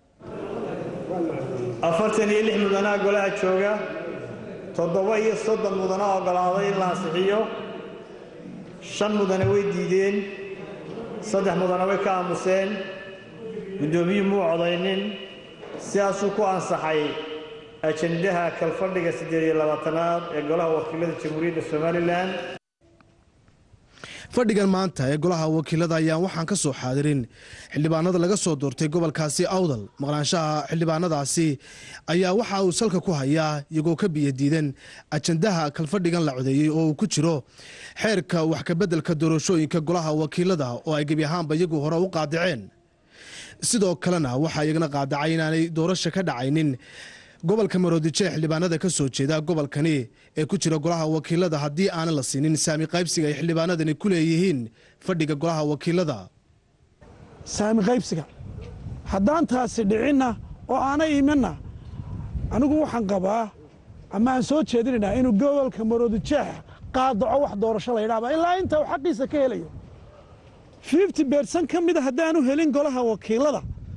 afartan iyo lix mudanaa golaha jooga toddoba iyo soddon mudana ogolaaday in la ansixiyo shan mudane way diideen saddex mudane way ka aamuseen guddoomiyuhu muu codaynin sidaasuu ku ansaxay ajandaha kalfadhiga siddeed iyo labaatanaad ee golaha wakiilada jamhuuriyadda somalilan fadhigan maanta ee golaha wakiilada ayaan waxaan ka soo xaadirin xildhibaanada laga soo doortay gobolkaasi awdal maqnaanshaha xildhibaanadaasi ayaa waxa uu salka ku hayaa iyagoo ka biyadiidan ajandaha kalfadhigan la codeeyey oo uu ku jiro xeerka wax kabeddelka doorashooyinka golaha wakiilada oo ay gebi ahaanba iyagu hore u qaadaceen sidoo kalena waxaa iyagana qaadacay inaanay doorasho ka dhacaynin gobolka maroodijo ee xildhibaanada ka soo jeeda gobolkani ee ku jira golaha wakiilada haddii aanan la siinin saami qaybsiga ay xildhibaanadani ku leeyihiin fadhiga golaha wakiilada saami qaybsiga haddaan taasi dhicinna oo aanay imanna anigu waxaan qabaa ama aan soo jeedinaynaa inuu gobolka maroodijeex qaadaco wax doorasho la ydhaaba ilaa inta uu xaqiisa ka helayo fifty bersan ka mida haddaanu helin golaha wakiilada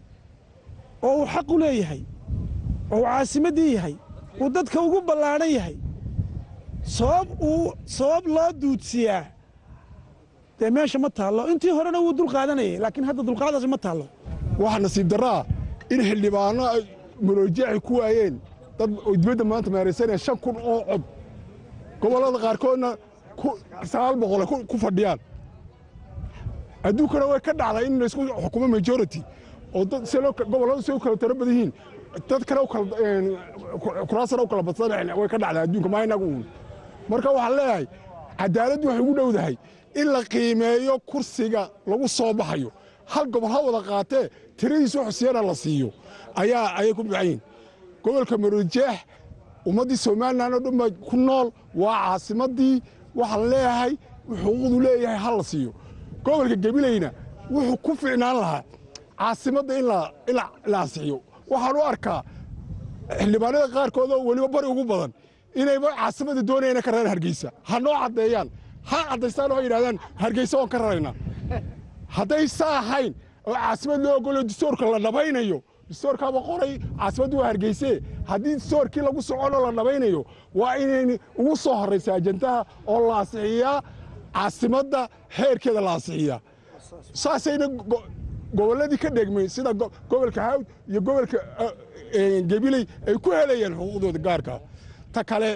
oo uu xaq u leeyahay oo uu caasimaddii yahay uu dadka ugu ballaadhan yahay sabab uu sabab loo duudsiyaa dee meesha ma taallo intii horena wuu dul qaadanayay laakiin hadda dulqaadaasi ma taallo waxaa nasiib darraa in xildhibaano ay maroojeexi ku waayeen dad oo dibadda maanta maaraysanaya shan kun oo cod gobollada qaarkoodna sagaal boqole ku fadhiyaan adduunkana way ka dhacday in laysku xukumo majority oo dad si gobolladu si u kala tiro badan yihiin dad kale kuraasana u kala badsan way ka dhacday adduunka maa inagu uun marka waxaan leeyahay cadaaladdu waxay ugu dhowdahay in la qiimeeyo kursiga lagu soo baxayo hal gobol ha wada qaatee tiradiisu xusiyana la siiyo ayaa ayay ku baxan yihin gobolka marojeex ummaddii somalilan oo dhan baa ku nool waa caasimaddii waxaan leeyahay xuquuqdu leeyahay ha la siiyo gobolka gabilayna wuxuu ku ficnaan lahaa caasimadda in la ansixiyo waxaan u arkaa xildhibaanada qaarkood oo weliba bari ugu badan inayba caasimadda doonayana ka reer hargeysa ha noo caddeeyaan ha caddaystaan oo yidhahdaan hargeysa waan ka raraynaa hadday saa ahayn oo caasimad loo ogolo distoorka la dhabaynayo distoorkaaba qoray caasimaddu waa hargeyse haddii distoorkii lagu soconoo la dhabaynayo waa inayn ugu soo horraysa ajandaha oo la asixiyaa caasimadda heerkeeda la asixiyaa saasayna gobolladii ka dhegmay sida gobolka hawd iyo gobolka gabiley ay ku helayaan xuquuqdooda gaarka ta kale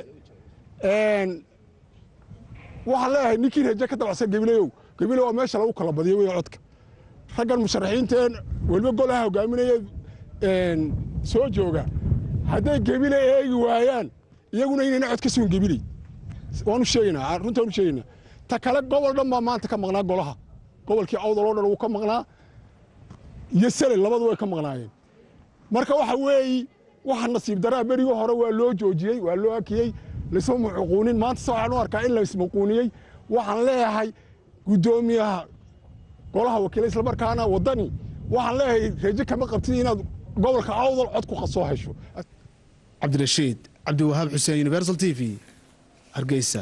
waxaan leeyahay ninkii raje ka dabacsan gabileyow gabiley waa meesha lagu kala badiyo wey codka raggan musharaxiinteen weliba golaha hogaaminaya soo jooga hadday gebile eegi waayaan iyaguna inayna cod ka sugan gebiley waanu sheegaynaa runta waanu sheegaynaa ta kale gobol dhan baa maanta ka maqnaa golaha gobolkii awdal oo dhan wuu ka maqnaa iyo sele labadu way ka maqnaayeen marka waxa weeyi waxa nasiib daraa berigii hore waa loo joojiyey waa loo akiyey laisma mucuquunin maanta se waxaan u arkaa in laismuquuniyey waxaan leeyahay guddoomiyaha golaha wakiila islamarkaana waddani waxaan leeyahay reeje kama qabtid inaad gobolka awdal cod ku soo hesho cabdirashiid cabdiwahaab xuseen universal t v hargeysa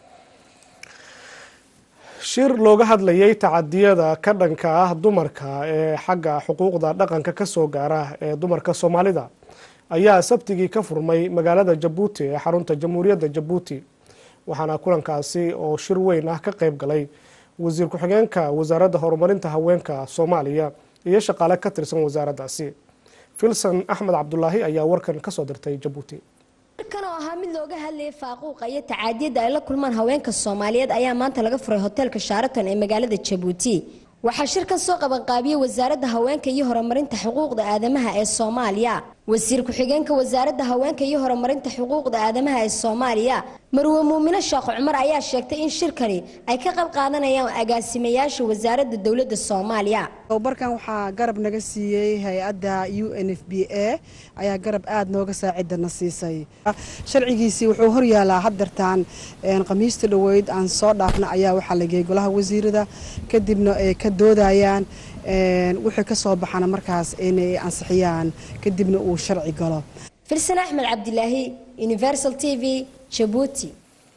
shir looga hadlayay tacadiyada ka dhanka ah dumarka ee xagga xuquuqda dhaqanka ka soo gaara ee dumarka soomaalida ayaa sabtigii ka furmay magaalada jabuuti ee xarunta jamhuuriyadda jabuuti waxaana kulankaasi oo shir weyn ah ka qeyb galay wasiir ku-xigeenka wasaaradda horumarinta haweenka soomaaliya iyo shaqaale ka tirsan wasaaraddaasi filson axmed cabdulaahi ayaa warkan kasoo dirtay jabuuti kan oo ahaa mid looga hadlayay faaquuqa iyo tacaadiyada ay la kulmaan haweenka soomaaliyeed ayaa maanta laga furay hoteelka shaaraton ee magaalada jabuuti waxaa shirkan soo qabanqaabiyey wasaaradda haweenka iyo horumarinta xuquuqda aadamaha ee soomaaliya wasiir ku-xigeenka wasaaradda haweenka iyo horumarinta xuquuqda aadamaha ee soomaaliya marwe muumine sheekh cumar ayaa sheegtay in shirkani ay ka qayb qaadanayaan agaasimayaasha wasaaradda dowladda soomaaliya tababarkan waxaa garab naga siiyey hay-adda u n f b a ayaa garab aada nooga saacidana siisay sharcigiisii wuxuu horyaalaa haddartaan khamiista dhoweyd aan soo dhaafna ayaa waxaa la geeyey golaha wasiirada kadibna ay ka doodayaan wixii ka soo baxana markaas inay ansixiyaan kadibna uu sharci galo filsan axmed cabdilaahi universal t v jabuuti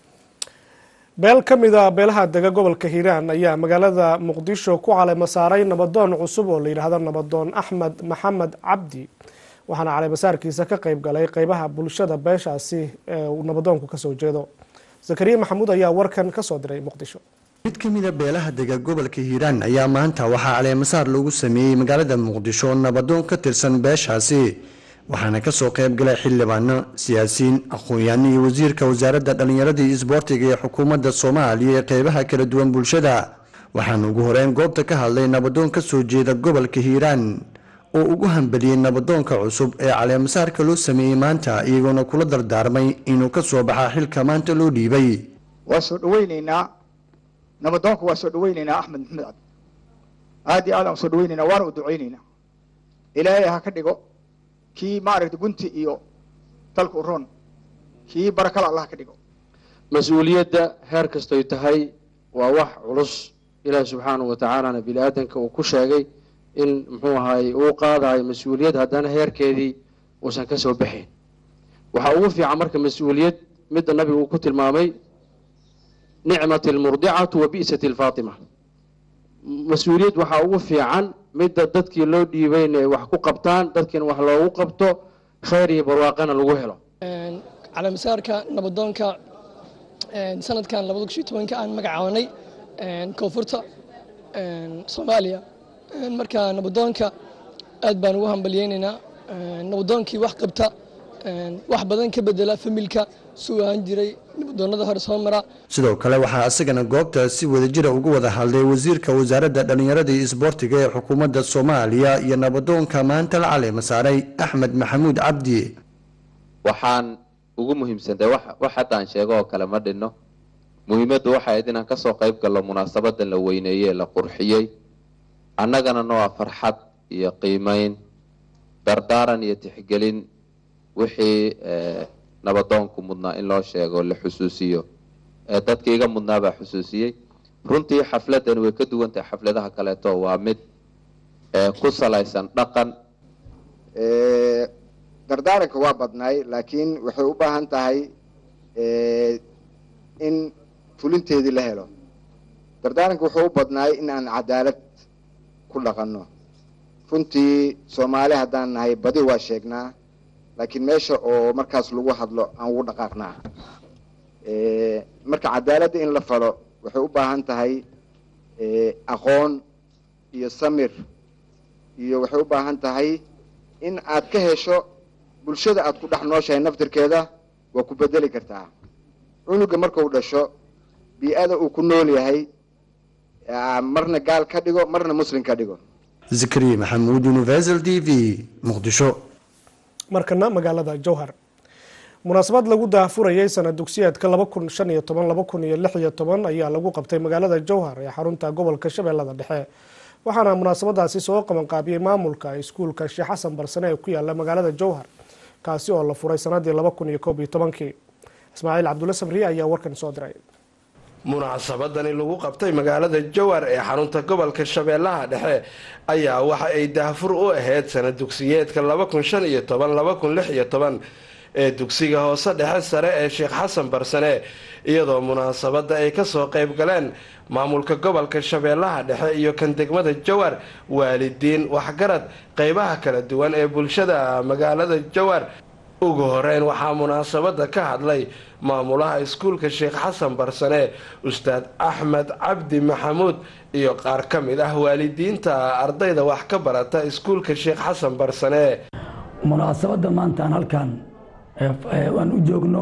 beel ka mid a beelaha dega gobolka hiiraan ayaa magaalada muqdisho ku caleyma saaray nabadoon cusub oo la yidhaahdo nabadoon axmed maxamed cabdi waxaana caleymasaarkiisa ka qeyb galay qeybaha bulshada beeshaasi ee uu nabadoonku kasoo jeedo zakariya maxamuud ayaa warkan kasoo diray muqdisho mid ka mida beelaha dega gobolka hiiraan ayaa maanta waxaa caleemasaar lagu sameeyey magaalada muqdisho nabadoon ka tirsan beeshaasi waxaana kasoo qayb galay xildhibaano siyaasiyiin aqoon-yaano iyo wasiirka wasaaradda dhallinyarada iyo isboortiga ee xukuumadda soomaaliya ee qeybaha kala duwan bulshada waxaana ugu horeyn goobta ka hadlay nabadoon ka soo jeeda gobolka hiiraan oo ugu hambeliyey nabadoonka cusub ee caleemasaarka loo sameeyey maanta iyagoona kula dardaarmay inuu ka soo baxaa xilka maanta loo dhiibay waa soo dhaweyneynaa nabadoonka waa soo dhaweyneynaa axmed maxamed cabdi aad iyo aad aan soo dhaweyneynaa waana u duceyneynaa ilaahay ha ka dhigo kii maaragta gunti iyo dalka u roon kii barakada allah ka dhigo mas-uuliyadda heer kastoy tahay waa wax culus ilaah subxaanahu watacaalana bini aadanka uu ku sheegay in muxuu ahaay uu qaadayo mas-uuliyad haddana heerkeedii uusan ka soo baxayn waxaa ugu fiican marka mas-uuliyad midda nabigu uu ku tilmaamay nicmat almurdicatu wa bi'sat alfaatima mas-uuliyad waxaa ugu fiican midda dadkii loo dhiibayna ay wax ku qabtaan dadkiina wax loogu qabto khayr iyo barwaaqana lagu helo caleemasaarka nabadoonka sanadkan labada kun iyo tobanka aan magacaabanay koonfurta soomaaliya marka nabadoonka aad baan ugu hambalyeynaynaa nabadoonkii wax qabta wax badan ka bedela familka suu ahaan jiray nabadoonada hore soo mara sidoo kale waxaa isagana goobta si wadajira uga wada hadlay wasiirka wasaaradda dhallinyarada iyo isboortiga ee xukuumadda soomaaliya iyo nabadoonka maanta la caleema saaray axmed maxamuud cabdi waxaan ugu muhiimsantahay wax wax haddaan sheego oo kale ma dhinno muhiimaddu waxay ahayd inaan kasoo qayb gallo munaasabadda la weyneeyey la qurxiyey annagana noo ah farxad iyo qiimeyn dardaaran iyo tixgelin wixii nabadoonku mudnaa in loo sheego la xusuusiyo dadka iga mudnaa baa xusuusiyey runtii xafladani way ka duwan tahay xafladaha kaleeto waa mid ku salaysan dhaqan dardaaranka waa badnaay laakiin waxay u baahan tahay in fulinteedii la helo dardaaranka wuxuu u badnaay in aan cadaalad ku dhaqanno runtii soomaali haddaan nahay badi waa sheegnaa laakiin meesha oo markaas lagu hadlo aan ugu dhaqaaqnaa marka cadaaladda in la falo waxay u baahan tahay aqoon iyo samir iyo waxay u baahan tahay in aad ka hesho bulshada aad ku dhex nooshahay naftirkeeda waa ku bedeli kartaa cunuga marka uu dhasho bii-ada uu ku nool yahay marna gaal ka dhigo marna muslim ka dhigo zakariya maxamuud universal t v muqdisho markana magaalada jowhar munaasabad lagu daahfurayay sanad dugsiyeedka laba kun shan iyo toban laba kun iyo lix iyo toban ayaa lagu qabtay magaalada jowhar ee xarunta gobolka shabeellada dhexe waxaana munaasabadaasi soo qabanqaabiyey maamulka iskuulka sheekh xasan barsane ee ku yaala magaalada jowhar kaasi oo la furay sanadii laba kun iyo koob iyo tobankii ismaaciil cabdulle sabriye ayaa warkan soo diray munaasabadani lagu qabtay magaalada jowhar ee xarunta gobolka shabeellaha dhexe ayaa waxa ay daahfur u ahayd sanad dugsiyeedka laba kun shan iyo toban laba kun lix iyo toban ee dugsiga hoose dhexe sare ee sheekh xasan barsane iyadoo munaasabadda ay kasoo qayb galeen maamulka gobolka shabeellaha dhexe iyo kan degmada jowhar waalidiin waxgarad qeybaha kala duwan ee bulshada magaalada jowhar ugu horeyn waxaa munaasabadda ka hadlay maamulaha iskuulka sheekh xasan barsane ustaad axmed cabdi maxamuud iyo qaar ka mid ah waalidiinta ardayda wax ka barata iskuulka sheekh xasan barsane munaasabadda maanta aan halkan aan u joogno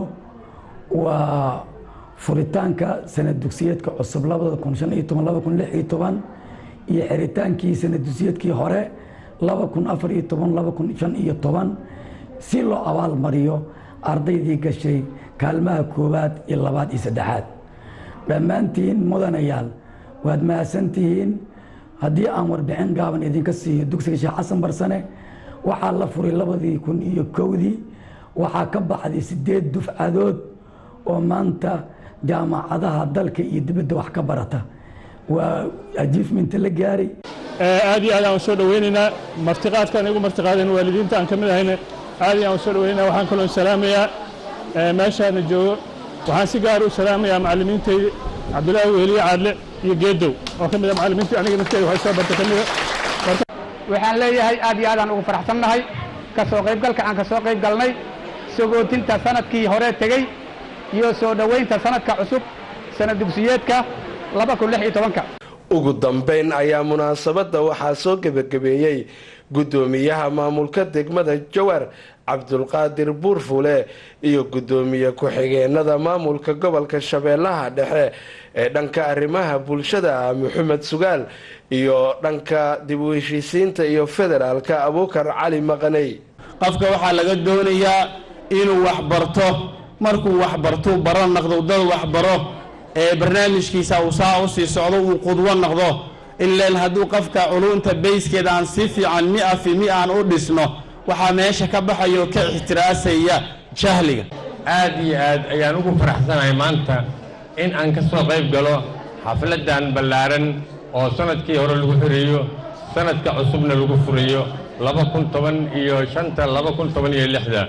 waa furitaanka sanad dugsiyeedka cusub labada kun shan iyo toban laba kun lix iyo toban iyo xiritaankii sanad dugsiyeedkii hore laba kun afar iyo toban laba kun shan iyo toban si loo abaalmariyo ardaydii gashay kaalmaha koowaad iyo labaad iyo saddexaad dhammaantiin mudanayaal waad mahadsantihiin haddii aan warbixin gaaban idinka siiyo dugsiga sheekh xasan barsane waxaa la furay labadii kun iyo kowdii waxaa ka baxday sideed dufcadood oo maanta jaamacadaha dalka iyo dibadda wax ka barata waa ajiifminta la gaaray aad iyo aad aan soo dhaweynaynaa martiqaadkaan igu martiqaadeen waalidiinta aan ka mid ahayna aad iyo aan soo dhaweynaa waxaan kaloo salaamayaa meeshaana joogo waxaan si gaar u salaamayaa macallimiintayda cabdulaahi weliye caadle iyo geedow oo ka mid ah macallimiintii aniga nafteeda waxay soo bartay ka mida waxaan leeyahay aad iyo aad aan ugu faraxsannahay ka soo qaybgalka aan ka soo qayb galnay sagootinta sanadkii hore tegey iyo soo dhoweynta sanadka cusub sanad dugsiyeedka laba kun lix iyo tobanka ugu dambeyn ayaa munaasabadda waxaa soo gebagabeeyey guddoomiyaha maamulka degmada jowhar cabdulqaadir buurfule iyo guddoomiye ku-xigeenada maamulka gobolka shabeellaha dhexe ee dhanka arrimaha bulshada maxamed sugaal iyo dhanka dib u heshiisiinta iyo federaalka abuukar cali maqaney qofka waxaa laga doonayaa inuu waxbarto markuu waxbartuu baro naqdo dad waxbaro ee barnaamijkiisa uu saa u sii socdo uu qudwo noqdo ileen hadduu qofka culunta bayskeeda aan si fiican mi-a fi mi aan u dhisno waxaa meesha ka baxayo ka ixtiraasaya jahliga aad iyo aad ayaan ugu faraxsanahay maanta in aan ka soo qayb galo xafladdan ballaaran oo sanadkii hore lagu xireeyo sanadka cusubna lagu furayo laba kun toban iyo shanta laba kun toban iyo lixda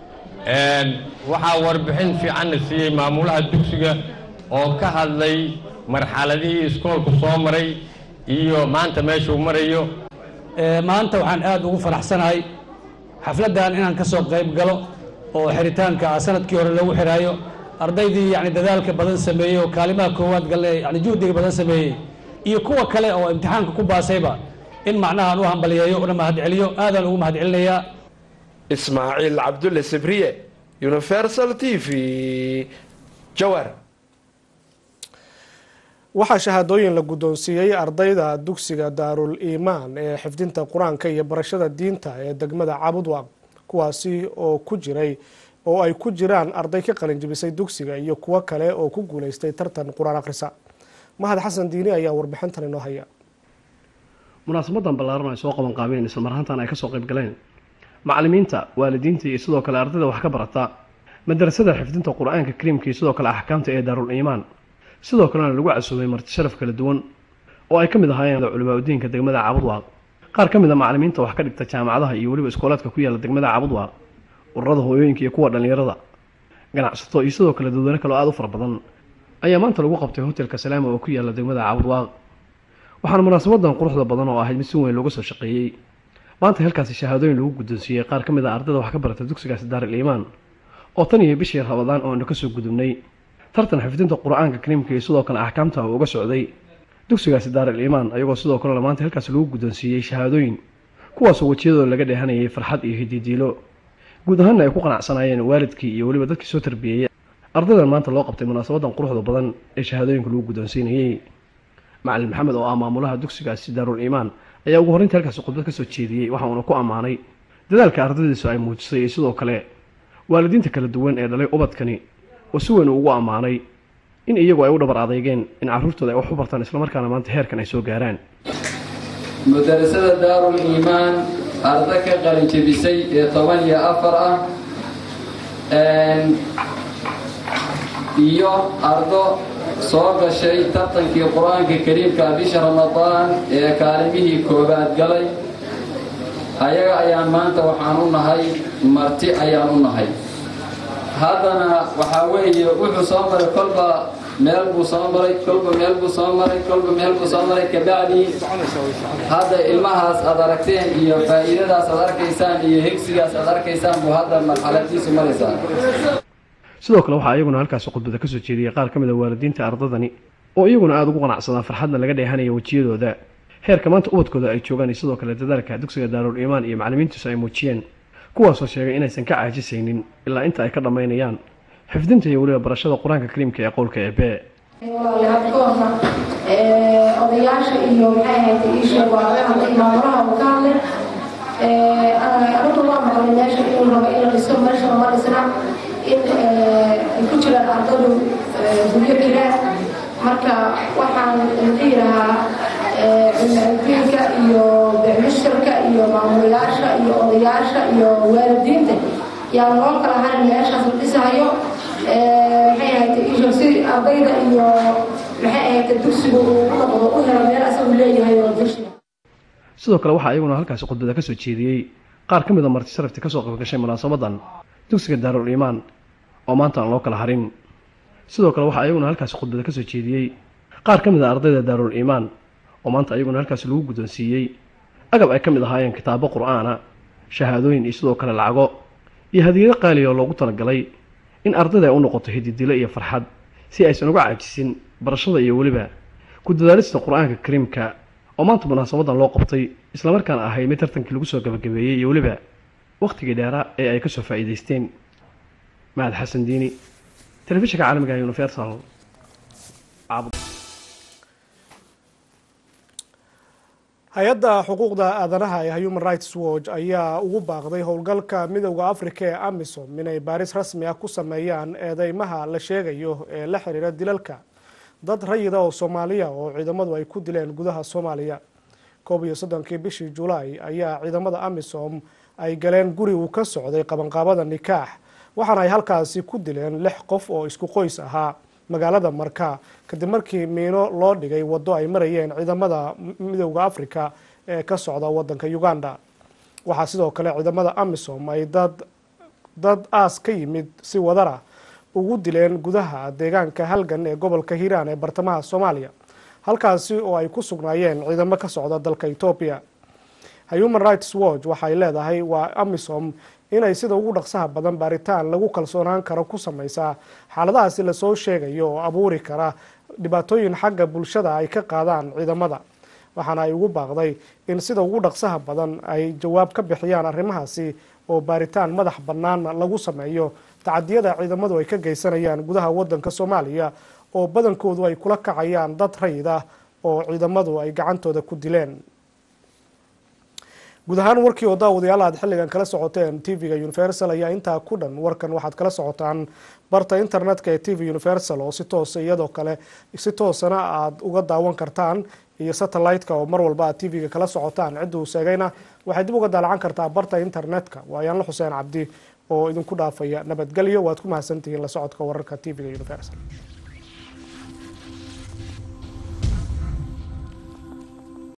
waxaa warbixin fiicanna siiyey maamulaha dugsiga oo ka hadlay marxaladihii iskoolku soo maray iyo maanta meeshuu marayo maanta waxaan aad ugu faraxsanahay xafladdan inaan ka soo qayb galo oo xiritaanka sanadkii hore lagu xiraayo ardaydii yani dadaalka badan sameeyey oo kaalimaha koowaad galle yani juhdiga badan sameeyey iyo kuwa kale oo imtixaanka ku baasayba in macnahaan u hambaliyeeyo una mahadceliyo aadaan ugu mahadcelinayaa ismaaciil cabdulle sibriye universal t v jawar waxaa shahaadooyin la guddoonsiiyey ardayda dugsiga daarul iimaan ee xifdinta qur-aanka iyo barashada diinta ee degmada cabudwaq kuwaasi oo ku jiray oo ay ku jiraan arday ka qalinjibisay dugsiga iyo kuwo kale oo ku guuleystay tartan qur-aan akhrisa mahad xasan diini ayaa warbixintan inoo haya munaasabadan ballaaran ay soo qaban qaabeen isla marhaantan ay kasoo qayb galeen macallimiinta waalidiinta iyo sidoo kale ardayda wax ka barata madarasada xifdinta qur-aanka kariimka iyo sidoo kale axkaamta ee daarul iimaan sidoo kalena lagu casuumay marti sharaf kala duwan oo ay ka mid ahaayeen culimaadudiinka degmada cabudwaaq qaar ka mid a macallimiinta wax ka dhigta jaamacadaha iyo weliba iskoolaadka ku yaala degmada cabudwaaq ururada hooyooyinka iyo kuwa dhallinyarada ganacsato iyo sidoo kale dadweyne kale oo aada u fara badan ayaa maanta lagu qabtay hotelka salaama oo ku yaala degmada cabudwaaq waxaana munaasabadan quruxda badan oo ahayd mid si weyn looga soo shaqeeyey maanta halkaasi shahaadooyin lagu guddoonsiiyey qaar ka mid a ardayda wax ka barata dugsigaasi daaril iimaan oo tan iyo bishii rabadaan oo aynu kasoo gudubnay tartan xifdinta qur-aanka kariimka iyo sidoo kale axkaamta uu uga socday dugsigaasi daaril iimaan ayagoo sidoo kalena maanta halkaasi lagu guddoonsiiyey shahaadooyin kuwaasoo wejiyadooda laga dheehanayay farxad iyo hididiilo guud ahaanna ay ku qanacsanaayeen waalidkii iyo weliba dadkii soo tarbiyeeyey ardaydan maanta loo qabtay munaasabadan quruxda badan ee shahaadooyinka lagu guddoonsiinayey macalin maxamed oo ah maamulaha dugsigaasi daarul iimaan ayaa ugu horreynta halkaasi khudbad ka soo jeediyey waxa uuna ku ammaanay dadaalka ardaydiisu ay muujisay iyo sidoo kale waalidiinta kala duwan ee dhalay ubadkani oo si weyn uu ugu ammaanay in iyagu ay u dhabar adeygeen in carruurtooda ay wax u bartaan islamarkaana maanta heerkan ay soo gaaraan mudarasada daarul iimaan arda ka qalinjebisay ee toban iyo afar ah iyo ardo soo gashay tartankii qur-aanka kariimka bisha ramadaan ee kaalimihii koobaad galay ayaga ayaan maanta waxaan u nahay marti ayaan u nahay haddana waxaa weeye wuxuu soo maray kolba meel buu soo maray kolba meel buu soo maray kolba meel buu soo maray kabacdii hadda ilmahaas aad aragteen iyo faa'iidadaas aad arkaysaan iyo hegsigaas aad arkaysaan buu hadda marxaladiisu maraysaa sidoo kale waxaa iyaguna halkaasi khudbada ka soo jeediyey qaar ka mid a waalidiinta ardadani oo iyaguna aada ugu qanacsadaan farxadna laga dheehanaya wejiyadooda heerka maanta ubadkooda ay joogaan iyo sidoo kale dadaalka dugsiga daarul iimaan iyo macallimiintiisu ay muujiyeen kuwaasoo sheegay inaysan ka caajisaynin ilaa inta ay ka dhammaynayaan xifdinta iyo weliba barashada qur-aanka kariimka ee qowlka eebe hadkoorna odayaasha iyo maxay ahayd iisheeg waa laga hadlay maamulaha uu ka hadlay anigu waa maqlay meesha inuu rabo in la dhiso meesha lama dhisna in ay ku jiraan ardadu guryo kiraan marka waxaan dhihi lahaa cilmidiinka iyo bicmishirka iyo maamulayaasha iyo odayaasha iyo waalidiinta yaa loo kala harin meeshaas la dhisahayo maxay ahayd isho si ardayda iyo maxay ahayd dugsigu uu u noqdo u helo meel asagu leeyahay oo dugsiga sidoo kale waxaa iyaguna halkaasi khudbada ka soo jeediyey qaar ka mid a marti sharafti kasoo qaybgashay munaasabadan dugsiga daarul iimaan oo maanta aan loo kala harin sidoo kale waxaa iyaguna halkaasi khudbada ka soo jeediyey qaar ka mid a ardayda daarul iimaan oo maanta iyaguna halkaasi lagu guddoonsiiyey agab ay ka mid ahaayeen kitaabo qur-aana shahaadooyin iyo sidoo kale lacago iyo hadiyado qaaliya oo loogu talagalay in ardayda ay u noqoto hididilo iyo farxad si aysan uga caajisin barashada iyo weliba ku dadaalista qur-aanka kariimka oo maanta munaasabadan loo qabtay islamarkaana ahayd mid tartankii lagu soo gabagabeeyey iyo weliba wakhtigii dheeraa ee ay kasoo faa'iidaysteen mahad xasan diini telefishinka caalamiga universal hay-adda xuquuqda aadanaha ee human rights watch ayaa ugu baaqday howlgalka midowda africa ee amisom inay baaris rasmi ah ku sameeyaan eedeymaha la sheegayo ee la xiriira dilalka dad rayida oo soomaaliya oo ciidamadu ay ku dileen gudaha soomaaliya koob iyo soddonkii bishii julaay ayaa ciidamada amisom ay galeen guri uu ka socday qabanqaabada nikaax waxaana ay halkaasi ku dileen lix qof oo isku qoys ahaa magaalada marka kadib markii miino loo dhigay waddo ay marayeen ciidamada midowda africa ee ka socda wadanka uganda waxaa sidoo kale ciidamada amisom ay dad dad aas ka yimid si wadara ugu dileen gudaha deegaanka halgan ee gobolka hiiraan ee bartamaha soomaaliya halkaasi oo ay ku sugnaayeen ciidamo ka socda dalka etoobiya human rights watch waxay leedahay waa amisom inay sida ugu dhaqsaha badan baaritaan lagu kalsoonaan karo ku sameysaa xaaladahaasi lasoo sheegayo oo abuuri kara dhibaatooyin xagga bulshada ay ka qaadaan ciidamada waxaana ay ugu baaqday in sida ugu dhaqsaha badan ay jawaab ka bixiyaan arrimahaasi oo baaritaan madax bannaana lagu sameeyo tacadiyada ciidamadu ay ka geysanayaan gudaha wadanka soomaaliya oo badankoodu ay kula kacayaan dad rayid ah oo ciidamadu ay gacantooda ku dileen guud ahaan warkii oo daawadayaal aad xilligan kala socoteen tv-ga universal ayaa intaa ku dhan warkan waxaad kala socotaan barta internetka ee t v universal oo si toosa iyadoo kale si toosana aad uga daawan kartaan iyo satellite-ka oo mar walba aad tv-ga kala socotaan cidduu sheegayna waxay dib uga daalacan kartaa barta internetka waayaanla xuseen cabdi oo idinku dhaafaya nabadgelyo waad ku mahadsantihiin la socodka wararka tv-ga universal